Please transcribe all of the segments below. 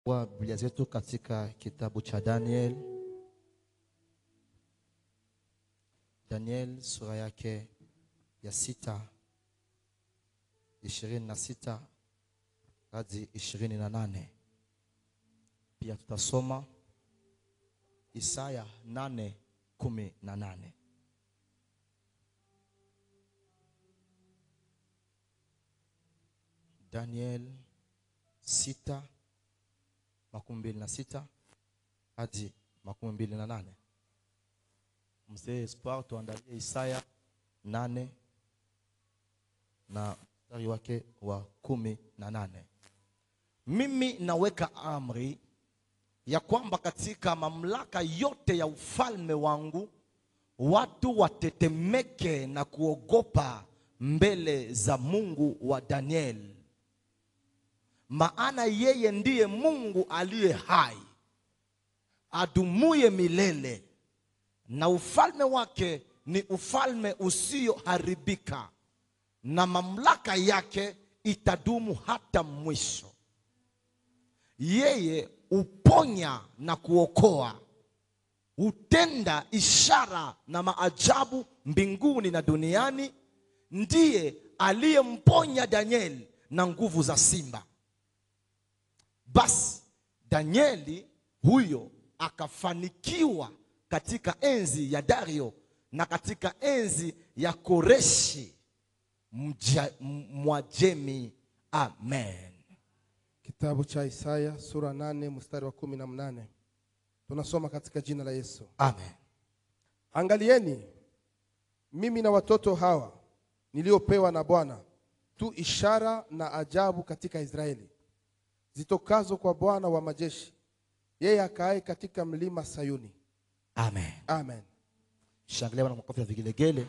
wa Biblia zetu katika kitabu cha Daniel. Daniel sura yake ya sita ishirini na sita hadi ishirini na nane. Pia tutasoma Isaya nane kumi na nane. Daniel sita makumi mbili na sita hadi makumi mbili na nane. Mzee Espoir, tuandalie Isaya nane na mstari wake wa kumi na nane. Mimi naweka amri ya kwamba katika mamlaka yote ya ufalme wangu watu watetemeke na kuogopa mbele za Mungu wa Danieli maana yeye ndiye Mungu aliye hai adumuye milele, na ufalme wake ni ufalme usioharibika, na mamlaka yake itadumu hata mwisho. Yeye uponya na kuokoa, hutenda ishara na maajabu mbinguni na duniani. Ndiye aliyemponya Danieli na nguvu za simba. Basi Danieli huyo akafanikiwa katika enzi ya Dario na katika enzi ya Koreshi mja- m- Mwajemi. Amen. Kitabu cha Isaya sura nane mstari wa kumi na mnane tunasoma katika jina la Yesu. Amen. Angalieni, mimi na watoto hawa niliopewa na Bwana tu ishara na ajabu katika Israeli zitokazo kwa Bwana wa majeshi, yeye akaaye katika mlima Sayuni. Amen. Amen. Shangilia Bwana makofi ya vigelegele.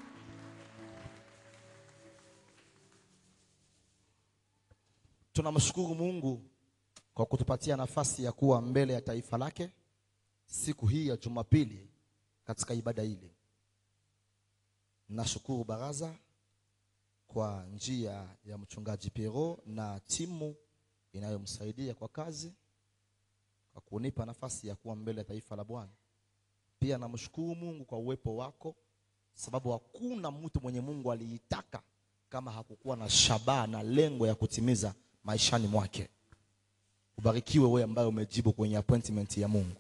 Tunamshukuru Mungu kwa kutupatia nafasi ya kuwa mbele ya taifa lake siku hii ya Jumapili katika ibada hili. Nashukuru baraza kwa njia ya mchungaji Piero na timu inayomsaidia kwa kazi kwa kunipa nafasi ya kuwa mbele ya taifa la Bwana. Pia namshukuru Mungu kwa uwepo wako, sababu hakuna mtu mwenye Mungu aliitaka kama hakukuwa na shabaha na lengo ya kutimiza maishani mwake. Ubarikiwe wewe ambaye umejibu kwenye appointment ya Mungu.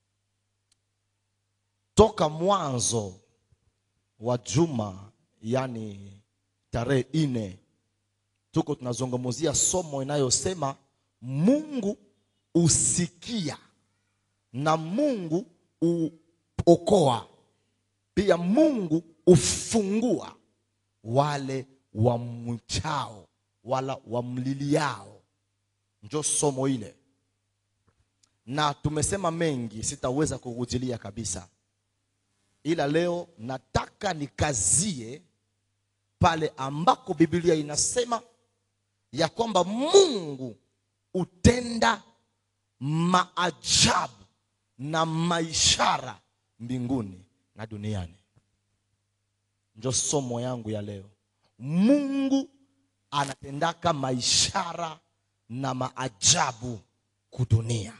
Toka mwanzo wa juma, yani tarehe nne, tuko tunazungumzia somo inayosema Mungu usikia na Mungu uokoa, pia Mungu ufungua wale wamchao wala wamliliao. Njo somo ile, na tumesema mengi, sitaweza kurudilia kabisa, ila leo nataka nikazie pale ambako Biblia inasema ya kwamba Mungu utenda maajabu na maishara mbinguni na duniani. Ndio somo yangu ya leo. Mungu anatendaka maishara na maajabu kudunia,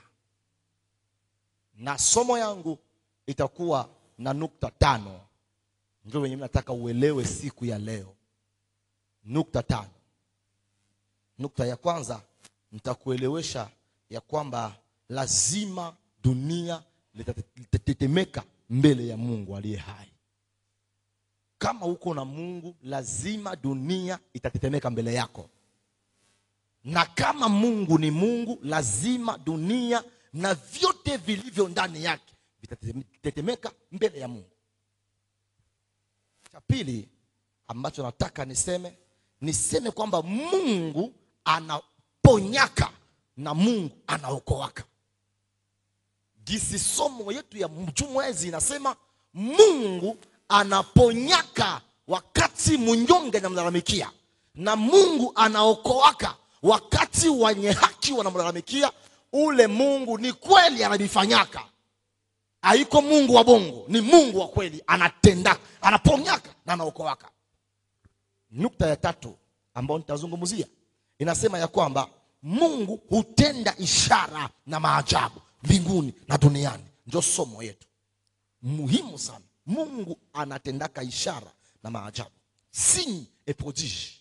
na somo yangu itakuwa na nukta tano. Ndio wenye nataka uelewe siku ya leo, nukta tano. Nukta ya kwanza nitakuelewesha ya kwamba lazima dunia litatetemeka mbele ya Mungu aliye hai. Kama uko na Mungu, lazima dunia itatetemeka mbele yako, na kama Mungu ni Mungu, lazima dunia na vyote vilivyo ndani yake vitatetemeka mbele ya Mungu. Cha pili ambacho nataka niseme, niseme kwamba Mungu anaponyaka na Mungu anaokoaka. Gisi somo yetu ya mjumwezi inasema Mungu anaponyaka wakati mnyonge anamlalamikia, na Mungu anaokoaka wakati wenye haki wanamlalamikia. Ule Mungu ni kweli anavifanyaka, haiko Mungu wa bongo, ni Mungu wa kweli, anatenda, anaponyaka na anaokoaka. Nukta ya tatu ambayo nitazungumzia inasema ya kwamba mungu hutenda ishara na maajabu mbinguni na duniani ndio somo yetu muhimu sana mungu anatendaka ishara na maajabu signe et prodige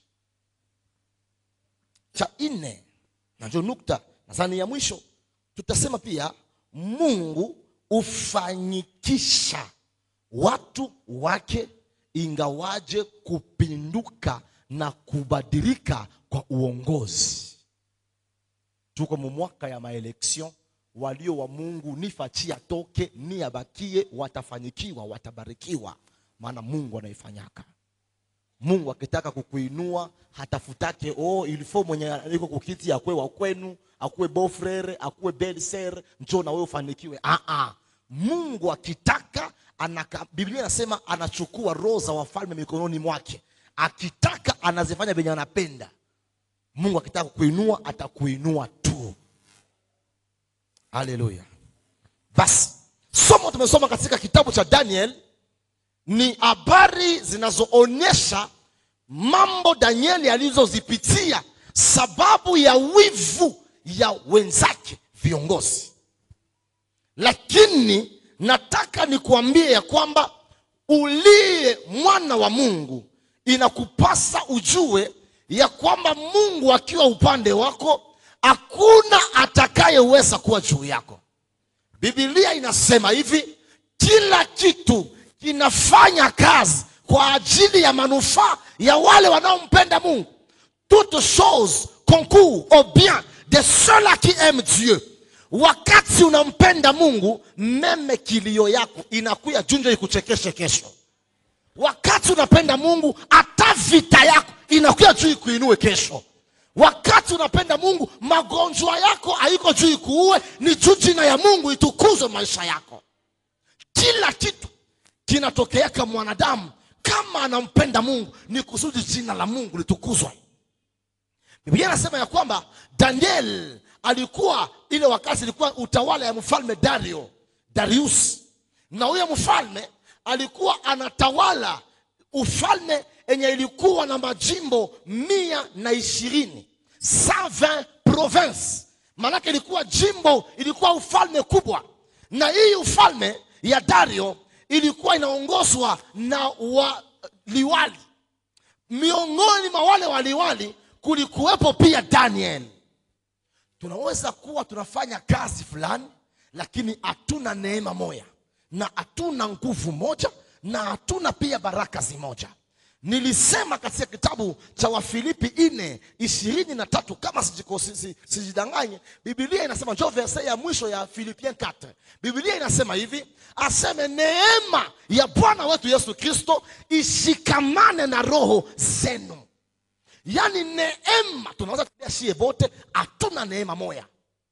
cha nne na ndio nukta nadhani ya mwisho tutasema pia mungu hufanyikisha watu wake ingawaje kupinduka na kubadilika kwa uongozi tuko mu mwaka ya maeleksion walio wa mungu nifachi atoke ni abakie watafanyikiwa watabarikiwa maana mungu anaifanyaka mungu akitaka kukuinua hatafutake oh, ilifo mwenye iko kukiti akwe wa kwenu akuwe bofrere akuwe belser njo na wewe ufanikiwe ah, ah. mungu akitaka anaka, biblia inasema anachukua roho za wafalme mikononi mwake akitaka anazifanya venye anapenda mungu akitaka kukuinua atakuinua tu haleluya basi somo tumesoma katika kitabu cha daniel ni habari zinazoonyesha mambo danieli alizozipitia sababu ya wivu ya wenzake viongozi lakini nataka nikuambie ya kwamba uliye mwana wa mungu inakupasa ujue ya kwamba mungu akiwa upande wako hakuna atakayeweza kuwa juu yako bibilia inasema hivi kila kitu kinafanya kazi kwa ajili ya manufaa ya wale wanaompenda mungu toute chose concourt au bien de ceux-là qui aiment dieu wakati unampenda mungu meme kilio yako inakuya junjo ikuchekeshe kesho wakati unapenda mungu hata vita yako inakuya juu ikuinue kesho wakati unapenda mungu magonjwa yako haiko juu ikuue ni juu jina ya mungu itukuzwe maisha yako kila kitu kinatokeaka mwanadamu kama anampenda mungu ni kusudi jina la mungu litukuzwe biblia inasema ya kwamba daniel alikuwa ile wakati ilikuwa utawala ya mfalme dario darius na huyo mfalme alikuwa anatawala ufalme enye ilikuwa na majimbo mia na ishirini 120 province maanake ilikuwa jimbo ilikuwa ufalme kubwa na hii ufalme ya dario ilikuwa inaongozwa na waliwali miongoni mwa wale waliwali kulikuwepo pia daniel tunaweza kuwa tunafanya kazi fulani lakini hatuna neema moja na hatuna nguvu moja na hatuna pia baraka zimoja nilisema katika kitabu cha wafilipi ine ishirini na tatu kama sijiko- si- si- sijidanganye bibilia inasema njo verse ya mwisho ya filipien 4 bibilia inasema hivi aseme neema ya bwana wetu yesu kristo ishikamane na roho zenu yaani neema tunaweza kulia shie bote hatuna neema moya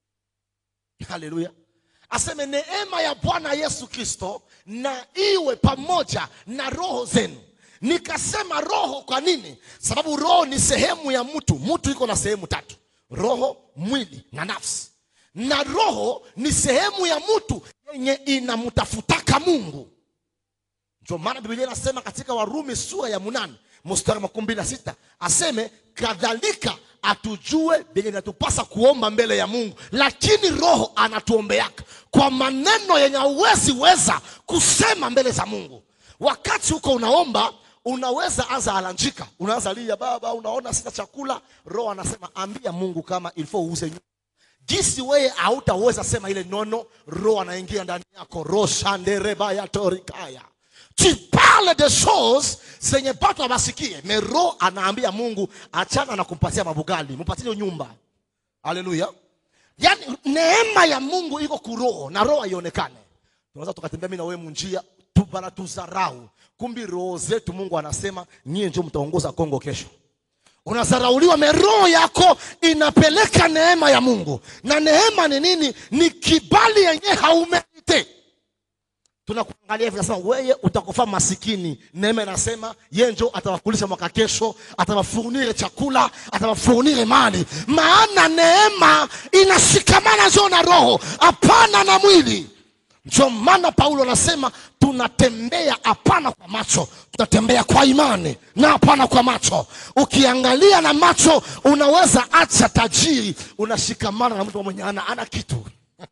haleluya aseme neema ya bwana yesu kristo na iwe pamoja na roho zenu nikasema roho kwa nini sababu roho ni sehemu ya mtu mtu iko na sehemu tatu roho mwili na nafsi na roho ni sehemu ya mtu yenye inamtafutaka mungu ndio maana biblia inasema katika warumi sura ya munane mstari makumi mbili na sita aseme kadhalika atujue vyenye inatupasa kuomba mbele ya mungu lakini roho anatuombeaka kwa maneno yenye hauwezi weza kusema mbele za mungu wakati huko unaomba unaweza anza alanjika unaanza lia baba unaona sina chakula roho anasema ambia mungu kama ilifo uuze nyumba gisi weye hautaweza sema ile nono roho anaingia ndani yako roshanderebayatorikaya tu parles de choses zenye batu abasikie me roho anaambia mungu achana na kumpatia mabugali mpatie nyumba haleluya yaani neema ya mungu iko kuroho na roho haionekane tunaweza tukatembea mi na wewe munjia tu- banatuzarau kumbi roho zetu mungu anasema nyie njo mtaongoza kongo kesho unazarauliwa me roho yako inapeleka neema ya mungu na neema ni nini ni kibali yenye haumerite tunakuangalia hivi nasema weye utakufa masikini neema inasema ye njo atawakulisha mwaka kesho atawafurnire chakula atawafurnire mali maana neema inashikamana njo na roho hapana na mwili ndio maana paulo anasema tunatembea hapana kwa macho tunatembea kwa imani na hapana kwa macho ukiangalia na macho unaweza acha tajiri unashikamana na mtu mwenye ana, ana kitu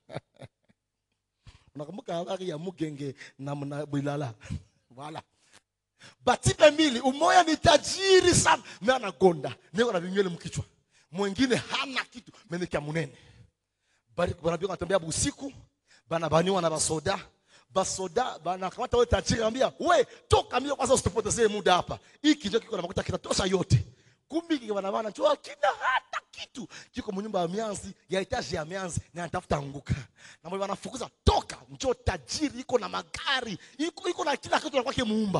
unakumbuka habari ya mugenge na mna bilala wala batipe mbili umoya ni tajiri sana me anagonda niko na vinywele mkichwa mwingine hana kitu menekia munene bari banabii wanatembea busiku banabaniwa na basoda basoda banakamata wewe tajiri anambia we toka mbio kwanza usitupotezee muda hapa hiki ndio kiko na makuta kitatosha yote kumbi kike banabana njoo kina hata kitu kiko mnyumba ya mianzi ya etaji ya mianzi na anatafuta anguka na mwe wanafukuza toka njoo tajiri iko na magari iko iko na kila kitu na kwake muumba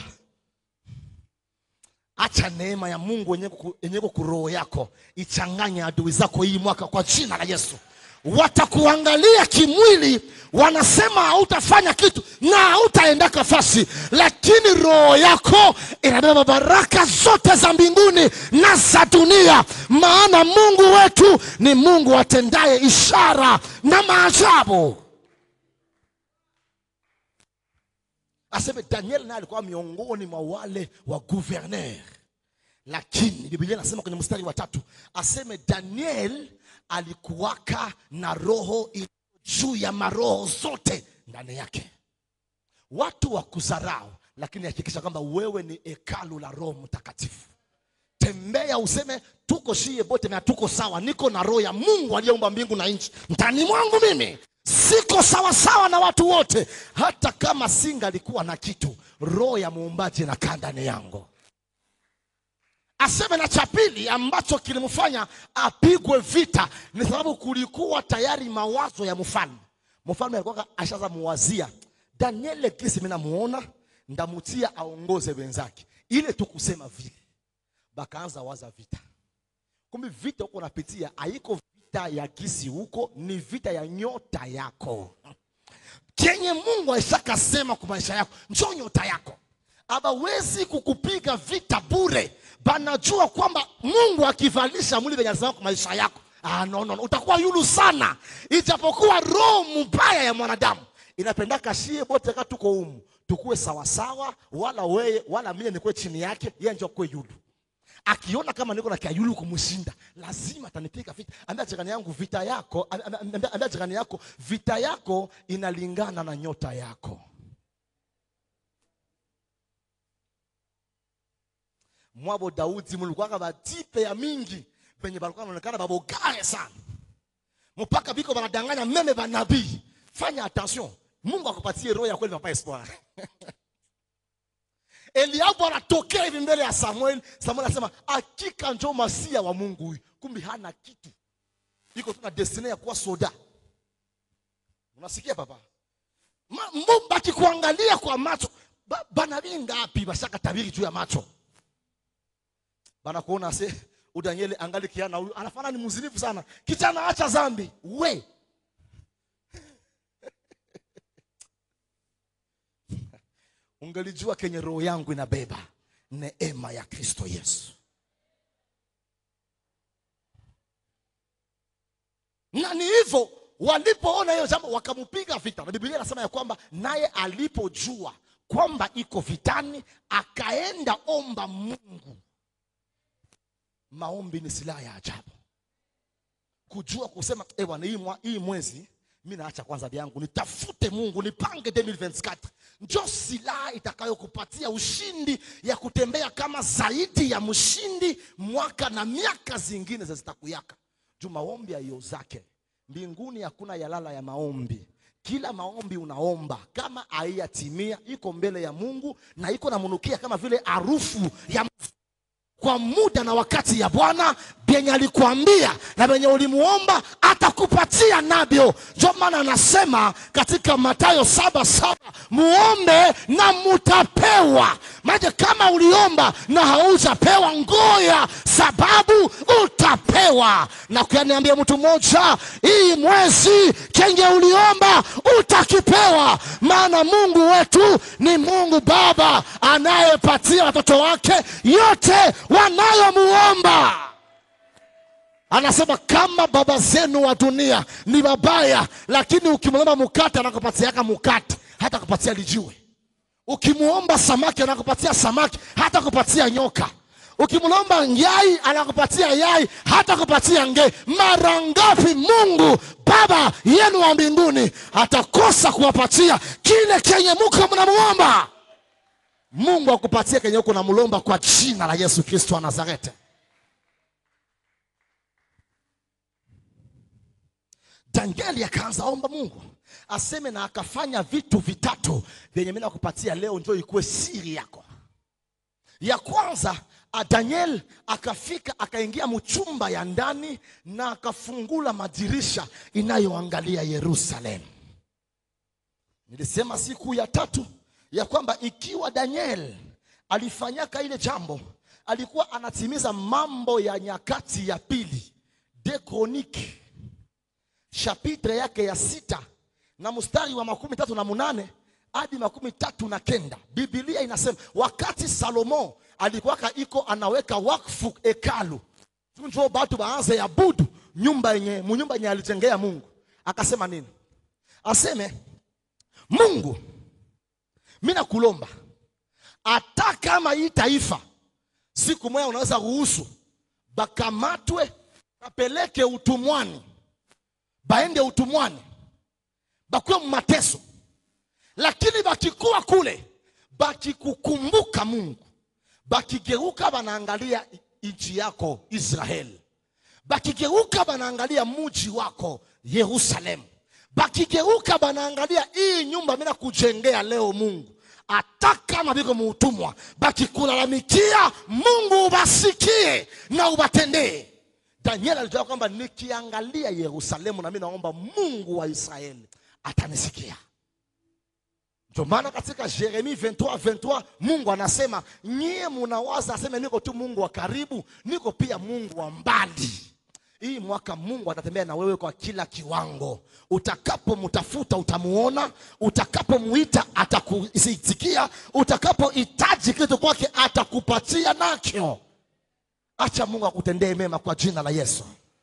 acha neema ya mungu yenye kuku- yenye iko kuroho yako ichanganye adui zako hii mwaka kwa jina la yesu watakuangalia kimwili wanasema hautafanya kitu na hautaenda kafasi lakini roho yako inabeba baraka zote za mbinguni na za dunia maana mungu wetu ni mungu atendaye ishara na maajabu aseme daniel naye alikuwa miongoni mwa wale wa guverner lakini biblia inasema kwenye mstari wa tatu aseme daniel alikuwaka na roho iliyo juu ya maroho zote ndani yake watu wa kuzarau lakini hakikisha kwamba wewe ni hekalu la roho mtakatifu tembea useme tuko shie bote na tuko sawa niko na roho ya mungu aliyeumba mbingu na nchi ndani mwangu mimi siko sawa sawa na watu wote hata kama singalikuwa na kitu roho ya muumbaji inakaa ndani yangu aseme na cha pili ambacho kilimfanya apigwe vita ni sababu kulikuwa tayari mawazo ya mfalme mfalme alikuwa ashaza muwazia daniele kisi mi namuona ndamutia aongoze wenzake ile tu kusema vile bakaanza waza vita kumbe vita huko unapitia haiko vita ya kisi huko ni vita ya nyota yako kenye mungu aishakasema kwa maisha yako njo nyota yako abawezi kukupiga vita bure banajua kwamba mungu akivalisha mwili venye alisema kwa maisha yako ah, no, no, no. utakuwa yulu sana ijapokuwa roho mbaya ya mwanadamu inapendaka shie bote ka tuko umu tukuwe sawasawa wala weye wala mie nikuwe chini yake ye njo kuwe yulu akiona kama niko na kiayulu kumshinda lazima atanipiga vita ambia jirani yangu vita yako ambia- ambia ambia jirani yako vita yako inalingana na nyota yako mwabo daudi mulikuwaka batipe ya mingi venye balikuwa naonekana babogare sana mpaka biko banadanganya meme banabii fanya attention mungu akupatie roho ya kweli papa espoir eliabu anatokea hivi mbele ya samuel samuel anasema hakika njo masia wa mungu huyu kumbi hana kitu iko tu na destiny ya kuwa soda unasikia papa Ma- Mungu akikuangalia kwa macho ba- banabii ngapi bashaka tabiri juu ya macho banakuona se udanieli angali kiana huyu anafana ni mzinifu sana kijana acha zambi we ungelijua kenye roho yangu inabeba neema ya kristo yesu na ni hivyo walipoona hiyo jambo wakampiga vita na biblia inasema ya kwamba naye alipojua kwamba iko vitani akaenda omba mungu maombi ni silaha ya ajabu kujua kusema eh bwana hii, mwa- hii mwezi mi naacha kwanza vyangu nitafute mungu nipange 2024 njo silaha itakayokupatia ushindi ya kutembea kama zaidi ya mshindi mwaka na miaka zingine za zitakuyaka juu maombi ayo zake mbinguni hakuna yalala ya maombi kila maombi unaomba kama haiyatimia iko mbele ya mungu na iko namunukia kama vile harufu ya kwa muda na wakati ya bwana vyenye alikuambia na venye ulimuomba atakupatia navyo ndio maana anasema katika matayo saba saba muombe na mutapewa maje kama uliomba na haujapewa ngoya sababu utapewa na kuyaniambia mtu mmoja hii mwezi kenye uliomba utakipewa maana mungu wetu ni mungu baba anayepatia watoto wake yote wanayomuomba anasema kama baba zenu wa dunia ni wabaya lakini ukimwomba mukate anakupatiaka mukate hata kupatia lijiwe ukimwomba samaki anakupatia samaki hata kupatia nyoka ukimlomba ngai anakupatia yai hata kupatia nge mara ngapi mungu baba yenu wa mbinguni atakosa kuwapatia kile kenye muko mnamuomba mungu akupatie kenye uko namlomba kwa jina la yesu kristo wa nazareti danieli akaanza omba mungu aseme na akafanya vitu vitatu vyenye mi nakupatia leo njo ikuwe siri yako ya kwanza a daniel akafika akaingia mchumba ya ndani na akafungula madirisha inayoangalia yerusalemu nilisema siku ya tatu ya kwamba ikiwa daniel alifanyaka ile jambo alikuwa anatimiza mambo ya nyakati ya pili de chronique chapitre yake ya sita na mstari wa makumi tatu na munane hadi makumi tatu na kenda bibilia inasema wakati salomo alikuwaka iko anaweka wakfu hekalu njo batu baanze yabudu nyumba yenye munyumba yenye alijengea mungu akasema nini aseme mungu mi nakulomba hata kama hii taifa siku moja unaweza ruhusu bakamatwe bapeleke utumwani baende utumwani bakuwe mateso lakini bakikuwa kule bakikukumbuka mungu bakigeuka banaangalia nchi yako israeli bakigeuka banaangalia muji wako yerusalemu bakigeuka banaangalia hii nyumba mina kujengea leo mungu hata kama biko muutumwa bakikulalamikia mungu ubasikie na ubatendee daniel alijua kwamba nikiangalia yerusalemu na mi naomba mungu wa israeli atanisikia ndio maana katika jeremi 23 23 mungu anasema nyie munawaza aseme niko tu mungu wa karibu niko pia mungu wa mbali hii mwaka mungu atatembea na wewe kwa kila kiwango utakapomtafuta utamuona utakapomuita atakuitikia utakapohitaji kitu kwake atakupatia nacho acha mungu akutendee mema kwa jina la yesu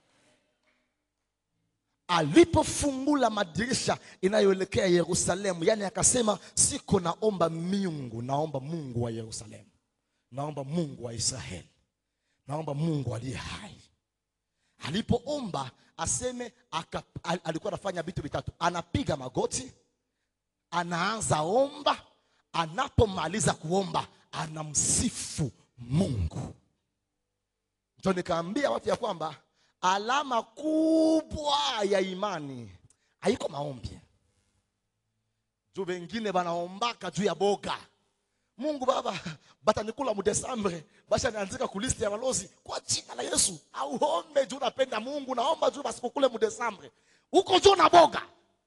alipofungula madirisha inayoelekea yerusalemu yani akasema siko naomba miungu naomba mungu wa yerusalemu naomba mungu wa israeli naomba mungu aliye hai alipoomba aseme aka, al, alikuwa anafanya vitu vitatu anapiga magoti anaanza omba anapomaliza kuomba anamsifu mungu ndio nikaambia watu ya kwamba alama kubwa ya imani haiko maombi juu wengine banaombaka juu ya boga mungu baba batanikula mudesambre basha nianzika kulisti ya balozi kwa jina la yesu auombe juu napenda mungu naomba juu basikukule mudesambre huko juu na boga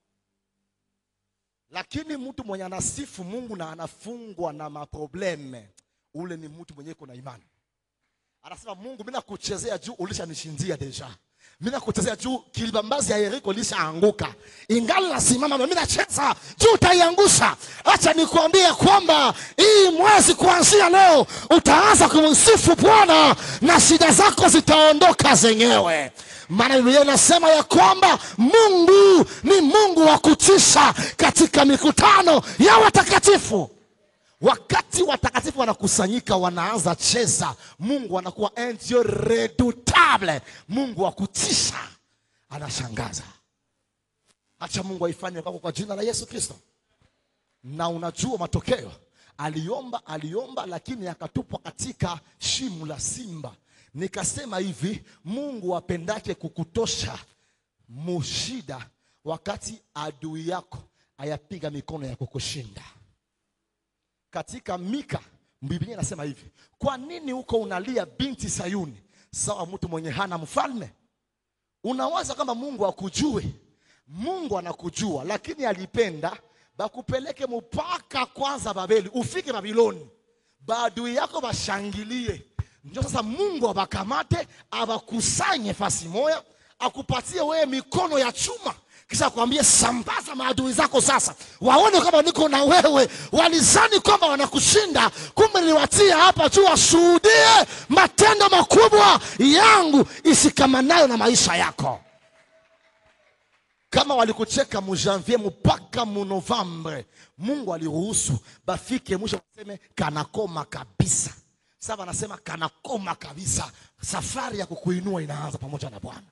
lakini mtu mwenye anasifu mungu na anafungwa na maprobleme ule ni mtu mwenye iko na imani anasema mungu mi nakuchezea juu ulishanishindia deja mi nakuchezea juu kilibambazi ya yeriko lishaanguka ingali nasimama mi nacheza juu utaiangusha acha nikuambie kwamba hii mwezi kuanzia leo utaanza kumsifu bwana na shida zako zitaondoka zenyewe maana biblia inasema ya kwamba mungu ni mungu wa kutisha katika mikutano ya watakatifu wakati watakatifu wanakusanyika wanaanza cheza mungu anakuwa un dieu redoutable mungu wa kutisha anashangaza acha mungu aifanye kwako kwa jina la yesu kristo na unajua matokeo aliomba aliomba lakini akatupwa katika shimu la simba nikasema hivi mungu apendake kukutosha mushida wakati adui yako ayapiga mikono ya kukushinda katika mika biblia inasema hivi kwa nini huko unalia binti sayuni sawa mtu mwenye hana mfalme unawaza kama mungu akujue mungu anakujua lakini alipenda bakupeleke mpaka kwanza babeli ufike babiloni baadui yako bashangilie ndio sasa mungu abakamate abakusanye fasi moya akupatie wewe mikono ya chuma kisha akwambie sambaza maadui zako sasa waone kama niko na wewe walizani kwamba wanakushinda kumbe niliwatia hapa juu washuhudie matendo makubwa yangu isikamanayo na maisha yako kama walikucheka mu janvier mpaka mu novembre mungu aliruhusu bafike mwisho waseme kanakoma kabisa sasa wanasema kanakoma kabisa safari ya kukuinua inaanza pamoja na bwana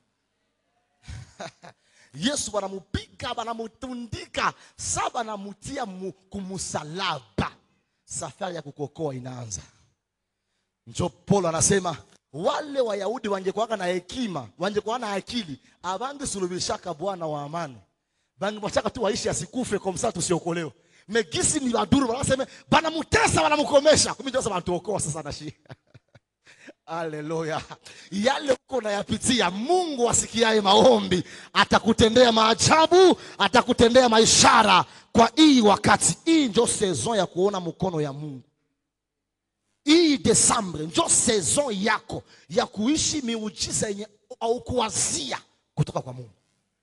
yesu banamupika banamutundika sa banamutia mu- kumusalaba safari ya kukokoa inaanza njo paulo anasema wale wayahudi wangekuwaka na hekima wangekuwa na akili abangesulubishaka bwana wa amani bangemwachaka tu waishi asikufe kwa msaa tusiokolewa megisi ni baduru wanaseme banamutesa banamukomesha kumijosa banatuokoa sasa nashi haleluya yale uko nayapitia mungu asikiaye maombi atakutendea maajabu atakutendea maishara kwa hii wakati hii njo sezon ya kuona mkono ya mungu hii desambre njo sezon yako ya kuishi miujiza yenye au kuwazia kutoka kwa mungu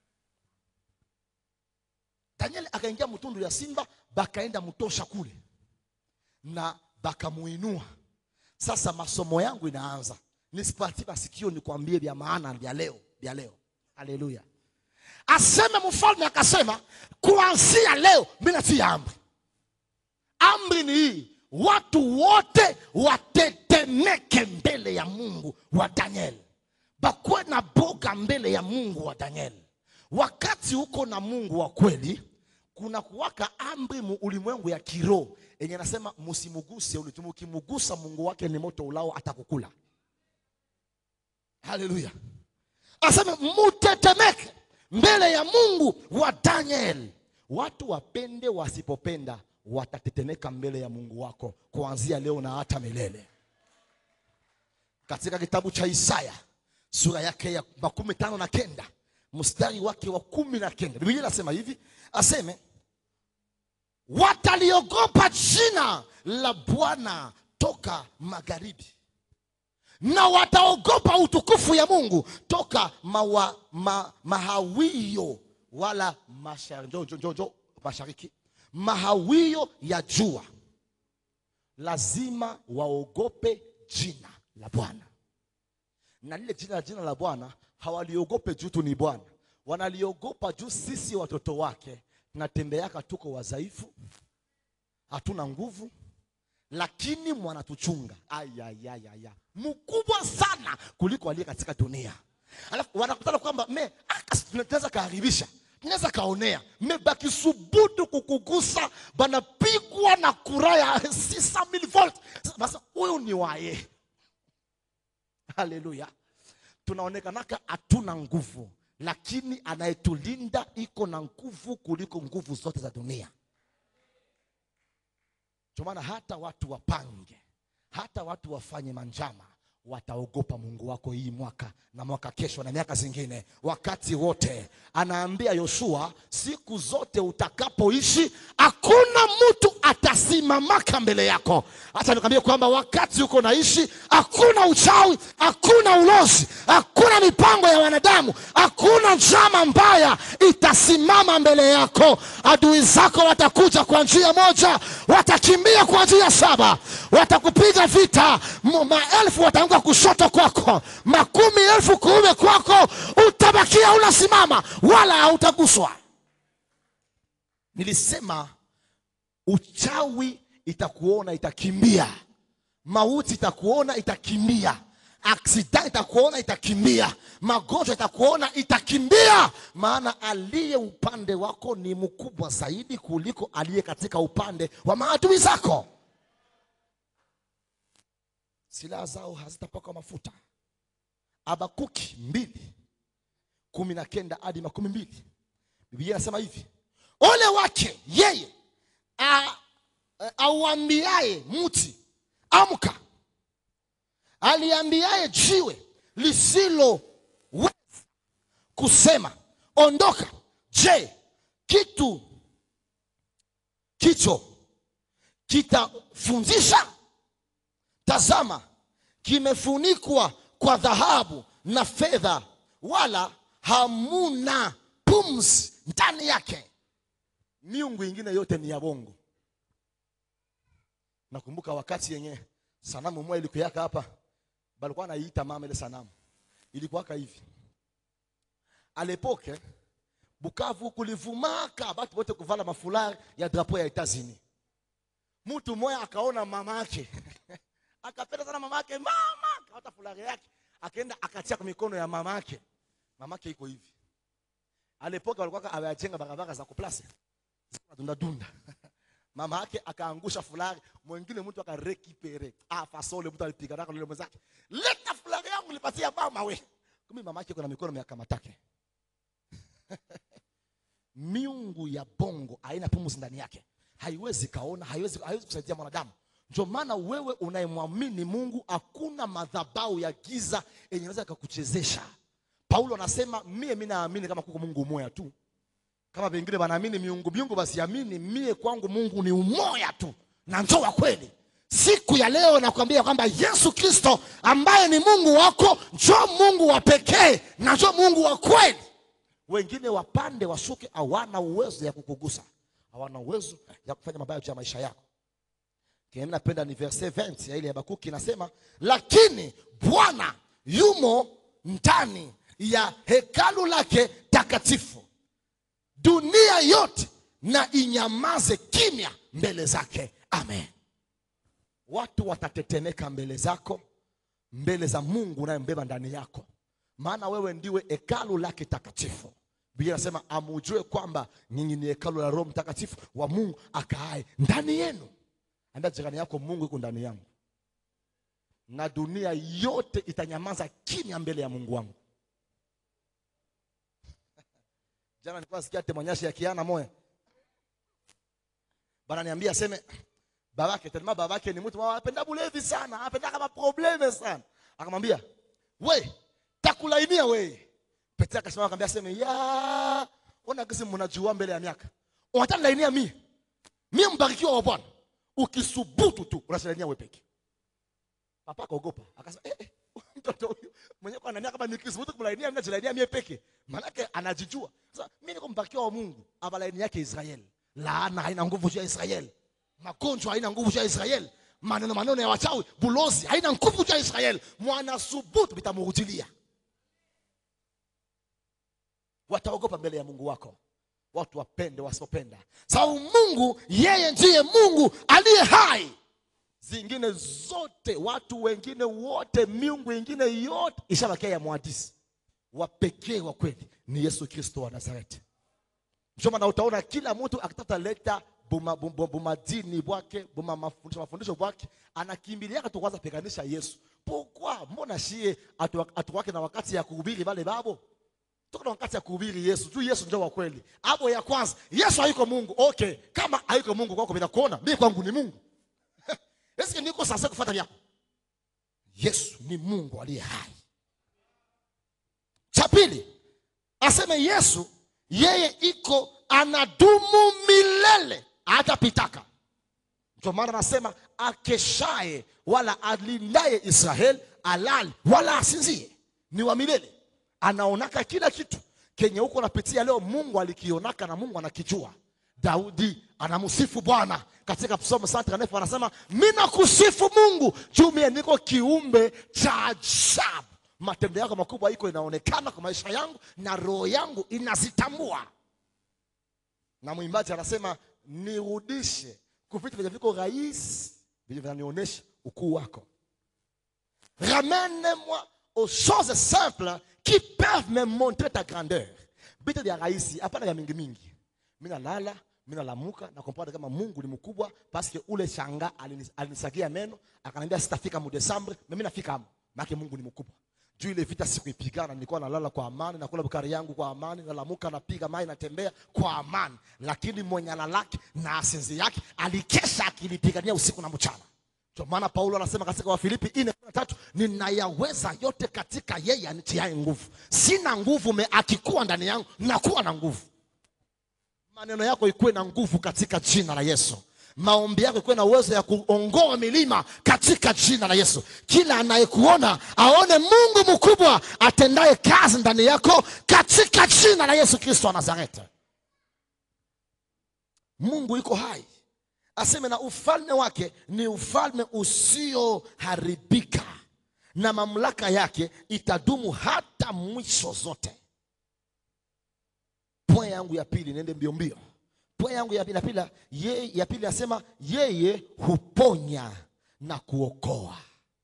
daniel akaingia mtundu ya simba bakaenda mtosha kule na bakamuinua sasa masomo yangu inaanza nisipati masikio nikwambie vya maana vya leo vya leo haleluya aseme mfalme akasema kuanzia leo mi natia amri amri ni hii watu wote watetemeke mbele ya mungu wa daniel bakuwe na boga mbele ya mungu wa daniel wakati uko na mungu wa kweli kuna kuwaka amri mu ulimwengu ya kiroho yenye nasema msimuguse ulitu mkimugusa mungu wake ni moto ulao atakukula haleluya aseme mutetemeke mbele ya mungu wa daniel watu wapende wasipopenda watatetemeka mbele ya mungu wako kuanzia leo na hata milele katika kitabu cha isaya sura yake ya makumi tano na kenda mstari wake wa kumi na kenda biblia inasema hivi aseme wataliogopa jina la bwana toka magharibi na wataogopa utukufu ya mungu toka mawa, ma, mahawio wala mashar, njo, njo, njo, njo, mashariki mahawio ya jua lazima waogope jina la bwana na lile jina la jina la bwana hawaliogope juu tu ni bwana wanaliogopa juu sisi watoto wake tunatembeaka tuko wadhaifu hatuna nguvu lakini mwanatuchunga ayayayaya mkubwa sana kuliko aliye katika dunia alafu wanakutana kwamba me aka- tunaweza kaharibisha tunaweza kaonea me bakisubutu kukugusa banapigwa na kura ya 6000 volt sasa huyu ni waye haleluya tunaonekanaka hatuna nguvu lakini anayetulinda iko na nguvu kuliko nguvu zote za dunia ndio maana hata watu wapange hata watu wafanye manjama wataogopa mungu wako hii mwaka na mwaka kesho na miaka zingine wakati wote anaambia yoshua siku zote utakapoishi hakuna mtu atasimamaka mbele yako hata nikwambie kwamba wakati uko naishi hakuna uchawi hakuna ulozi hakuna mipango ya wanadamu hakuna njama mbaya itasimama mbele yako adui zako watakuja kwa njia moja watakimbia kwa njia saba watakupiga vita M- maelfu wataanguka kushoto kwako makumi elfu kuume kwako utabakia unasimama wala hautaguswa nilisema uchawi itakuona itakimbia mauti itakuona itakimbia aksida itakuona itakimbia magonjwa itakuona itakimbia maana aliye upande wako ni mkubwa zaidi kuliko aliye katika upande wa maadui zako silaha zao hazitapakwa mafuta abakuki mbili kumi na kenda hadi makumi mbili biblia inasema hivi ole wake yeye a- a- auambiaye mti amka aliambiaye jiwe lisiloweza kusema ondoka je kitu kicho kitafundisha tazama kimefunikwa kwa dhahabu na fedha wala hamuna pumzi ndani yake miungu ingine yote ni ya bongo nakumbuka wakati yenye sanamu moja ilikuwaka hapa balikuwa naiita mama ile sanamu ilikuwaka hivi alepoke bukavu kulivumaka batu bote kuvala mafulari ya drapo ya etats-unis mtu mmoja akaona mama yake akapenda sana mama yake mama akawata fulari yake akaenda akatia kwa mikono ya mama yake mama yake iko hivi alepoka walikuwa awajenga barabara za kuplase dunda dunda mama yake akaangusha fulari mwingine mtu akarekipere ah fasole mtu alipiga nako lile mwenzake leta fulari yangu nipatia mama we kumi mama yake kuna mikono miakamatake miungu ya bongo haina pumzi ndani yake haiwezi kaona haiwezi, haiwezi kusaidia mwanadamu ndio maana wewe unayemwamini mungu hakuna madhabau ya giza yenye naweza ikakuchezesha paulo anasema mie mi naamini kama kuko mungu umoya tu kama vengine wanaamini miungu miungu basiamini mie kwangu mungu ni umoya tu na njo wa kweli siku ya leo nakwambia kwamba yesu kristo ambaye ni mungu wako njo mungu wa pekee na njo mungu wa kweli wengine wapande washuke hawana uwezo ya kukugusa hawana uwezo ya kufanya mabaya juu ya maisha yako Kile mimi napenda ni verse 20 ya ile ya Habakuki inasema, lakini Bwana yumo ndani ya hekalu lake takatifu, dunia yote na inyamaze kimya mbele zake. Amen. Watu watatetemeka mbele zako, mbele za Mungu unayembeba ndani yako, maana wewe ndiwe hekalu lake takatifu. Biblia inasema amujue kwamba nyinyi ni hekalu la Roho Mtakatifu wa Mungu akaaye ndani yenu. Ambia jirani yako, Mungu yuko ndani yangu, na dunia yote itanyamaza kimya mbele ya Mungu wangu. Jana nilikuwa nasikia temanyashi ya kiana moya, bana niambia aseme babake tena, babake ni mtu anapenda bulevi sana, anapenda kama probleme sana. Akamwambia we takulainia we. Petro akasema akamwambia aseme ya ona kisi mnajua mbele ya miaka unataka lainia mimi mimi mbarikiwa wa Bwana ukisubutu tu unashindania wewe peke. Papa akaogopa akasema eh, eh, mtoto huyu mwenyewe kwa anania kama nikisubutu kumlainia mimi najilainia mimi peke. Maanake anajijua. Sasa mimi niko mbarikiwa wa Mungu, abalaini yake Israeli. Laana haina nguvu juu ya Israeli. Magonjwa haina nguvu juu ya Israeli. Maneno maneno ya wachawi, bulozi haina nguvu juu ya Israeli. Mwana subutu vitamrudilia. Wataogopa mbele ya Mungu wako watu wapende wasipopenda, sababu Mungu yeye ndiye Mungu aliye hai. Zingine zote watu wengine wote, miungu ingine yote ishabakia ya mwadisi. Wa pekee wa kweli ni Yesu Kristo wa Nazareti. Ndio maana utaona kila mtu akitaka leta buma, buma, buma dini bwake buma mafundisho mafundisho bwake anakimbiliaka tu kwanza peganisha Yesu. Pourquoi? Mbona shie atuwake na wakati ya kuhubiri wale babo tuko na wakati ya kuhubiri Yesu juu Yesu ndio wa kweli. Hapo ya kwanza, Yesu hayuko Mungu. Okay, kama hayuko Mungu kwako bila kuona, mimi kwangu ni Mungu. Eske niko sasa kufuata vyako? Yesu ni Mungu aliye hai. Cha pili, aseme Yesu yeye iko anadumu milele hatapitaka. Ndio maana anasema akeshaye wala alindaye Israeli alali wala asinzie, ni wa milele anaonaka kila kitu kenye huko napitia leo, Mungu alikionaka na Mungu anakijua. Daudi anamsifu Bwana katika Psalm 139 anasema mimi nakusifu Mungu juu mimi niko kiumbe cha ajabu, matendo yako makubwa iko inaonekana kwa maisha yangu na roho yangu inazitambua. Na mwimbaji anasema nirudishe kuvitu vyenye viko rahisi vyenye vinanionyesha ukuu wako, ramène-moi aux choses simples qui peuvent me montrer ta grandeur. Vitu vya rahisi, hapana vya mingi mingi. Mimi nalala, mimi nalamuka na comprendre kama Mungu ni mkubwa parce que ule shanga alinisagia meno, akaniambia sitafika mu Desembre, mimi nafika hapo. Maana Mungu ni mkubwa. Juu ile vita sikuipigana, nilikuwa nalala kwa amani, nakula bukari yangu kwa amani, nalamuka napiga mai natembea kwa amani. Lakini mwenye alalaki na asinzi yake alikesha akilipigania usiku na mchana. Ndio maana Paulo anasema katika Wafilipi 4:3 ninayaweza yote katika yeye anitiaye nguvu. Sina nguvu me akikuwa ndani yangu nakuwa na nguvu. Maneno yako ikuwe na nguvu katika jina la Yesu. Maombi yako ikuwe na uwezo ya kuongoa milima katika jina la Yesu. Kila anayekuona aone Mungu mkubwa atendaye kazi ndani yako katika jina la Yesu Kristo wa Nazareti. Mungu yuko hai aseme na ufalme wake ni ufalme usioharibika na mamlaka yake itadumu hata mwisho zote. point yangu ya pili niende mbio mbio point yangu ya pili, ya pili, ye, ya pili nasema yeye huponya na kuokoa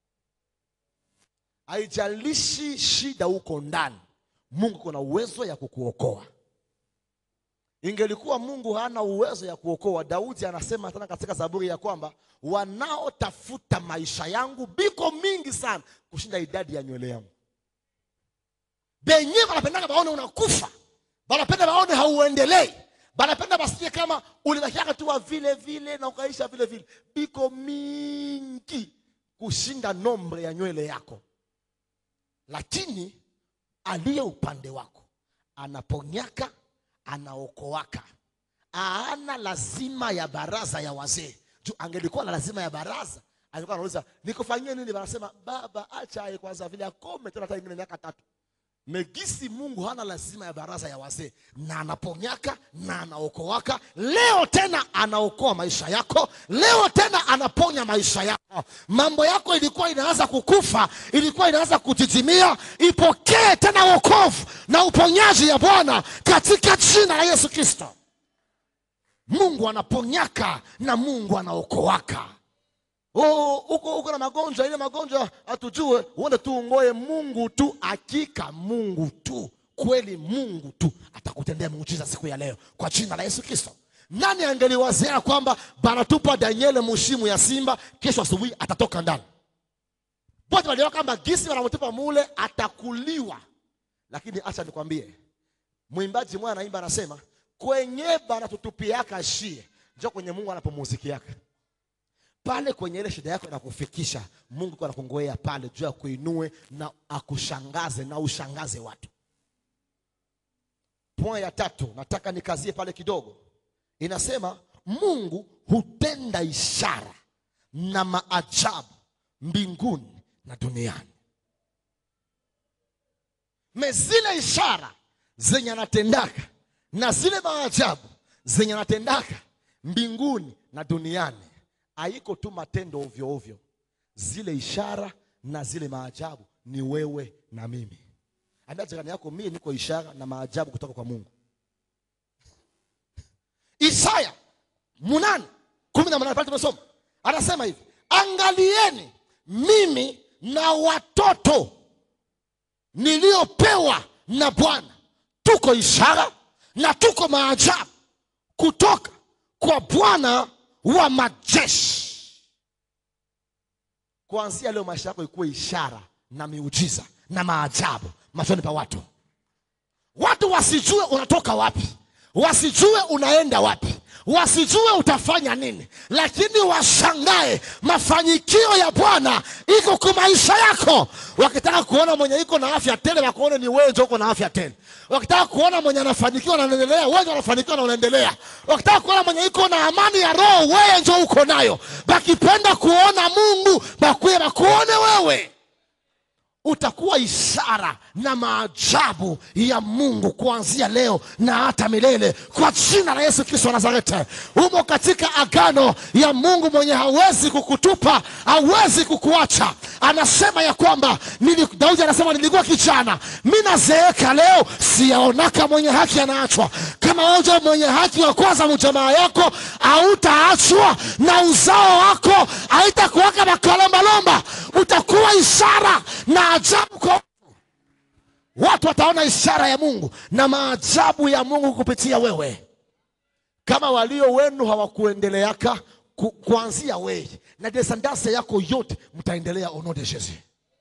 haijalishi shida huko ndani mungu kuna uwezo ya kukuokoa ingelikuwa mungu hana uwezo ya kuokoa daudi anasema tena katika zaburi ya kwamba wanaotafuta maisha yangu biko mingi sana kushinda idadi ya nywele yangu benyewe wanapendaka baone unakufa banapenda baone hauendelei banapenda basikie kama ulibakiaka tu wa vile vile na ukaisha vile vile biko mingi kushinda nombre ya nywele yako lakini aliye upande wako anaponyaka anaokoaka aana lazima ya baraza ya wazee juu angelikuwa na lazima ya baraza alikuwa anauliza nikufanyie nini wanasema baba acha aye kwanza vile akome tena hata ingine miaka tatu megisi mungu hana lazima ya baraza ya wazee na anaponyaka na anaokoaka leo tena anaokoa maisha yako leo tena anaponya maisha yako mambo yako ilikuwa inaanza kukufa ilikuwa inaanza kutitimia ipokee tena wokovu na uponyaji ya bwana katika jina la yesu kristo mungu anaponyaka na mungu anaokoaka Oh, uko uko na magonjwa ile magonjwa hatujue uende tu ungoe mungu tu hakika mungu tu kweli mungu tu atakutendea muujiza siku ya leo kwa jina la yesu kristo nani angeliwazia kwamba banatupa daniele mushimu ya simba kesho asubuhi atatoka ndani wote waliona kwamba gisi wanamtupa mule atakuliwa lakini acha nikwambie mwimbaji mwana anaimba anasema kwenye banatutupiaka shie njo kwenye mungu anapumuzikiaka pale kwenye ile shida yako inakufikisha mungu iko anakungojea pale juu ya kuinue na akushangaze na ushangaze watu point ya tatu nataka nikazie pale kidogo inasema mungu hutenda ishara na maajabu mbinguni na duniani me zile ishara zenye anatendaka na zile maajabu zenye anatendaka mbinguni na duniani haiko tu matendo ovyo ovyo zile ishara na zile maajabu ni wewe na mimi ambia jirani yako mie niko ishara na maajabu kutoka kwa mungu isaya munane kumi na manane pale tumesoma anasema hivi angalieni mimi na watoto niliyopewa na bwana tuko ishara na tuko maajabu kutoka kwa bwana wa majeshi kuanzia leo maisha yako ikuwe ishara na miujiza na maajabu machoni pa watu watu wasijue unatoka wapi wasijue unaenda wapi wasijue utafanya nini lakini washangae mafanikio ya bwana iko kwa maisha yako wakitaka kuona mwenye iko na afya tele wakuone ni wewe ndio uko na afya tele wakitaka kuona mwenye anafanikiwa na anaendelea wewe ndio unafanikiwa na unaendelea wakitaka kuona mwenye iko na amani ya roho wewe ndio uko nayo bakipenda kuona mungu bakuye bakuone wewe utakuwa ishara na maajabu ya mungu kuanzia leo na hata milele kwa jina la yesu kristo wa nazareti umo katika agano ya mungu mwenye hawezi kukutupa hawezi kukuacha anasema ya kwamba nili, daudi anasema nilikuwa kijana mi nazeeka leo siyaonaka mwenye haki anaachwa kama wewe mwenye haki wa kwanza mjamaa yako hautaachwa na uzao wako haitakuwaka makalombalomba utakuwa ishara na ajabu kwa watu wataona ishara ya mungu na maajabu ya mungu kupitia wewe kama walio wenu hawakuendeleaka ku, kuanzia wewe na desandase yako yote mtaendelea ono de jesus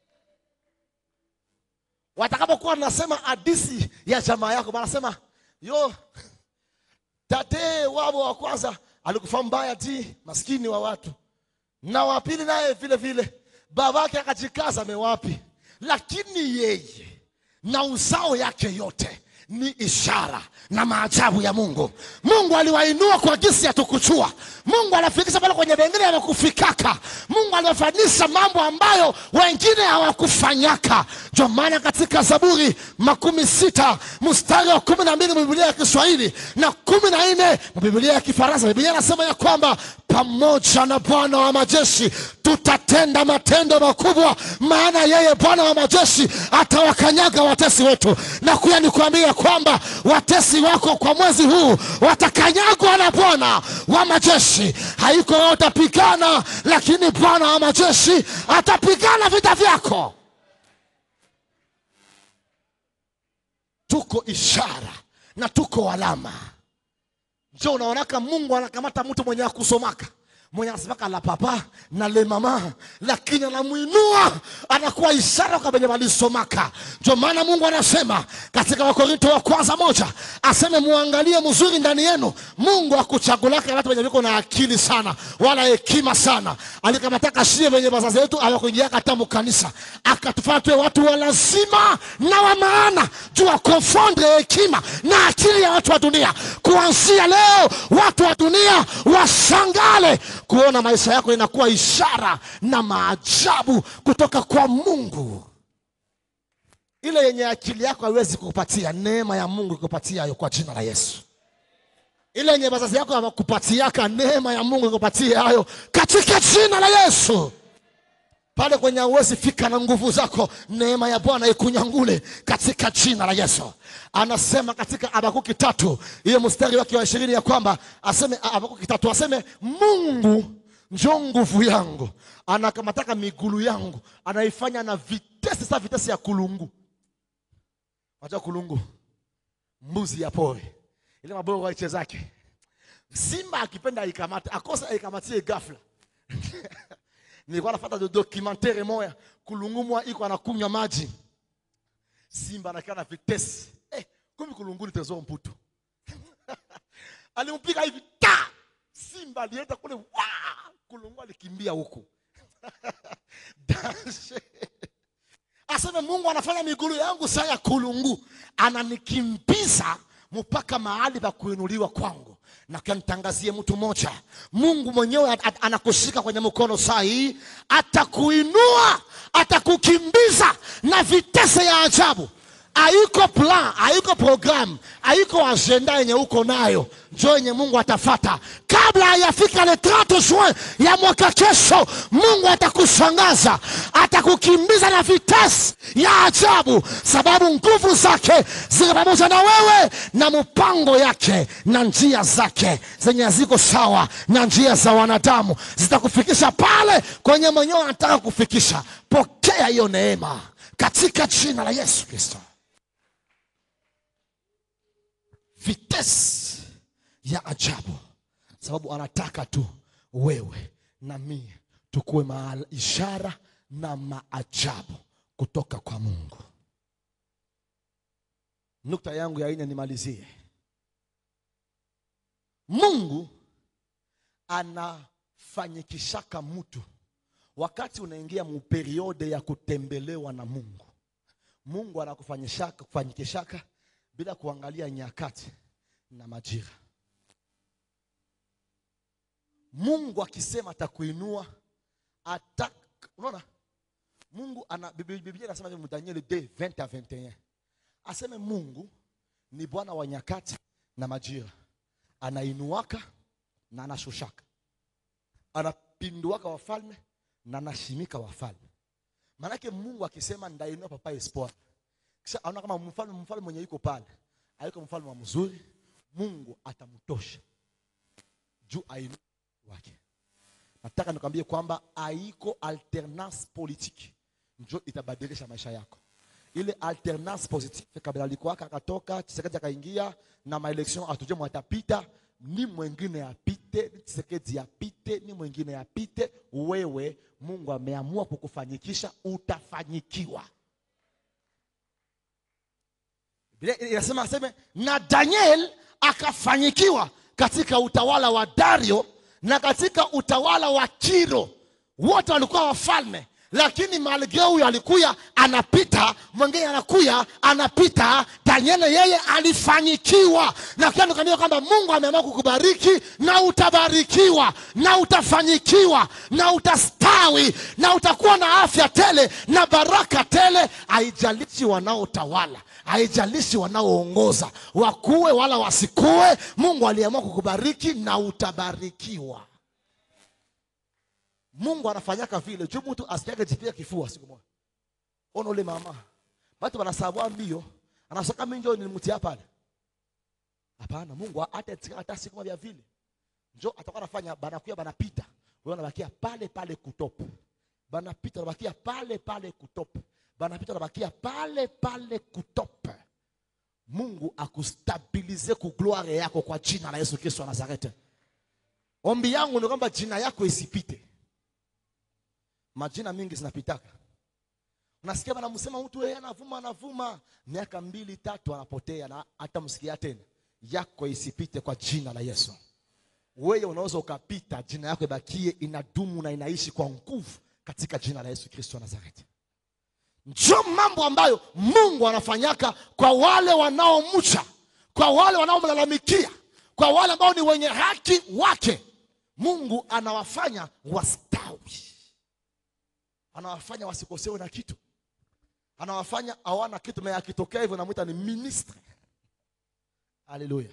watakapokuwa nasema hadisi ya jamaa yako wanasema yo tate wabo wa kwanza alikufa mbaya ti maskini wa watu na wa pili naye vile vile babake akajikaza mewapi lakini yeye na uzao yake yote ni ishara na maajabu ya mungu mungu aliwainua kwa gisi ya tukuchua mungu anafikisha pale kwenye wengine hawakufikaka mungu aliwafanisha mambo ambayo wengine hawakufanyaka ndio maana katika zaburi makumi sita mstari wa kumi na mbili biblia ya kiswahili na kumi na nne pale biblia ya kifaransa biblia inasema ya kwamba pamoja na bwana wa majeshi tutatenda matendo makubwa maana yeye bwana wa majeshi atawakanyaga watesi wetu na kuya nikuambia kwamba watesi wako kwa mwezi huu watakanyagwa na bwana wa majeshi haiko wewe utapigana lakini bwana wa majeshi atapigana vita vyako tuko ishara na tuko alama njo unaonaka mungu anakamata mtu mwenye akusomaka mwenye anasemaka la papa na le mama lakini anamwinua anakuwa ishara kwa venye walisomaka ndio maana mungu anasema katika wakorinto wa kwanza moja aseme muangalie mzuri ndani yenu mungu akuchagulaka watu wenye viko na akili sana wala hekima sana alikamataka shie venye wazazi wetu awakuingiaka hata mukanisa akatufanya tuwe watu wa lazima na wa maana juu ya konfondre hekima na akili ya watu wa dunia kuanzia leo watu wa dunia washangale kuona maisha yako inakuwa ishara na maajabu kutoka kwa mungu ile yenye akili yako haiwezi kukupatia neema ya mungu ikupatia hayo kwa jina la yesu ile yenye wazazi yako hawakupatiaka neema ya mungu ikupatia hayo katika jina la yesu pale kwenye uwezi fika na nguvu zako neema ya bwana ikunyangule katika jina la yesu anasema katika abakuki tatu hiyo mstari wake wa ishirini ya kwamba aseme abakuki tatu aseme mungu njo nguvu yangu anakamataka migulu yangu anaifanya na vitesi sa vitesi ya kulungu najua kulungu mbuzi ya pori ile maboro waichezake simba akipenda aikamate akosa aikamatie gafla nilikuwa nafata do documentaire moya kulungu mwa iko anakunywa maji simba anakaa na vitesi eh, kumi kulungu ni tezo mputu alimpiga hivi ta simba alienda kule wa kulungu alikimbia huku Danger. aseme mungu anafanya migulu yangu saa ya kulungu ananikimbiza mpaka mahali pa kuinuliwa kwangu na kantangazie mtu mmoja mungu mwenyewe at- at- anakushika kwenye mkono saa hii atakuinua atakukimbiza na vitese ya ajabu haiko plan haiko program haiko agenda yenye uko nayo njo yenye mungu atafata kabla hayafika le 30 juin ya mwaka kesho mungu atakushangaza atakukimbiza na vitesi ya ajabu sababu nguvu zake ziko pamoja na wewe na mpango yake na njia zake zenye haziko sawa na njia za wanadamu zitakufikisha pale kwenye mwenyewe anataka kufikisha pokea hiyo neema katika jina la yesu kristo vitesi ya ajabu sababu anataka tu wewe na mie tukuwe maala ishara na maajabu kutoka kwa mungu nukta yangu ya ine nimalizie mungu anafanyikishaka mtu wakati unaingia muperiode ya kutembelewa na mungu mungu anakufanyishaka kufanyikishaka bila kuangalia nyakati na majira mungu akisema atakuinua ata unaona mungu ana Biblia Biblia inasema hivi Danieli 2 20 à 21 aseme mungu ni bwana wa nyakati na majira anainuaka na anashushaka anapinduaka wafalme na anashimika wafalme maanake mungu akisema ndainua papa espoir kisha aona kama mfalme mfalme mwenye yuko pale aiko mfalme wa mzuri mungu atamtosha juu ainu wake nataka nikwambie kwamba haiko alternance politique njo itabadilisha maisha yako ile alternance positive kabla alikuwaka akatoka chisekedi akaingia na maelection atuje mwatapita ni mwengine apite ni chisekedi apite ni mwengine apite wewe mungu ameamua kukufanyikisha utafanyikiwa Biblia inasema aseme na daniel akafanyikiwa katika utawala wa dario na katika utawala wa kiro wote walikuwa wafalme lakini malgre huyo alikuya anapita mwingine anakuya anapita daniel yeye alifanyikiwa na kia nikaambia kwamba mungu ameamua kukubariki na utabarikiwa na utafanyikiwa na utastawi na utakuwa na afya tele na baraka tele haijalishi wanaotawala haijalishi wanaoongoza wakuwe wala wasikuwe mungu aliamua kukubariki na utabarikiwa mungu anafanyaka vile juu mtu asikiage jipia kifua siku moja ona ule mama batu wanasabwa mbio anasaka minjo nilimtia pale hapana mungu hata hata siku moja vile njo atakuwa anafanya banakuya banapita wewe unabakia pale pale kutop banapita unabakia pale pale kutop banapita unabakia pale pale kutop mungu akustabilize ku gloire yako kwa jina la yesu kristo wa nazareti ombi yangu ni kwamba jina yako isipite majina mingi zinapitaka unasikia banamsema mtu yeye anavuma anavuma miaka mbili tatu anapotea na hata msikia tena yako isipite kwa jina la yesu wewe unaweza ukapita jina yako ibakie inadumu na inaishi kwa nguvu katika jina la yesu kristo wa nazareti njo mambo ambayo mungu anafanyaka kwa wale wanaomcha kwa wale wanaomlalamikia kwa wale ambao ni wenye haki wake mungu anawafanya wastawi anawafanya wasikosewe na kitu anawafanya hawana kitu me akitokea hivyo namwita ni ministre haleluya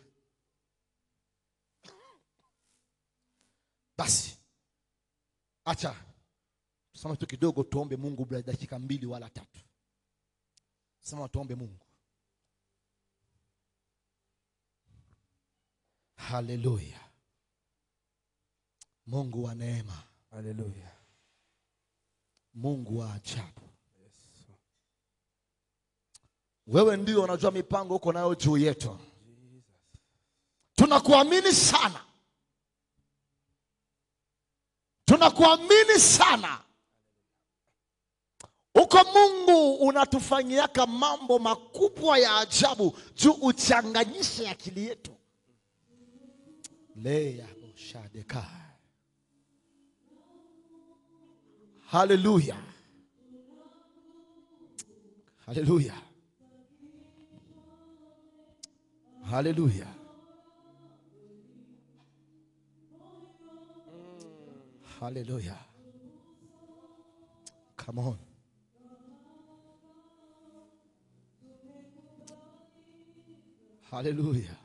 basi acha tusome tu kidogo tuombe mungu bila dakika mbili wala tatu sema tuombe mungu haleluya mungu wa neema haleluya mungu wa ajabu wewe ndio unajua mipango uko nayo juu yetu tunakuamini sana tunakuamini sana uko mungu unatufanyiaka mambo makubwa ya ajabu juu uchanganyishe akili yetu leyaboshadeka haleluya haleluya haleluya haleluya come on haleluya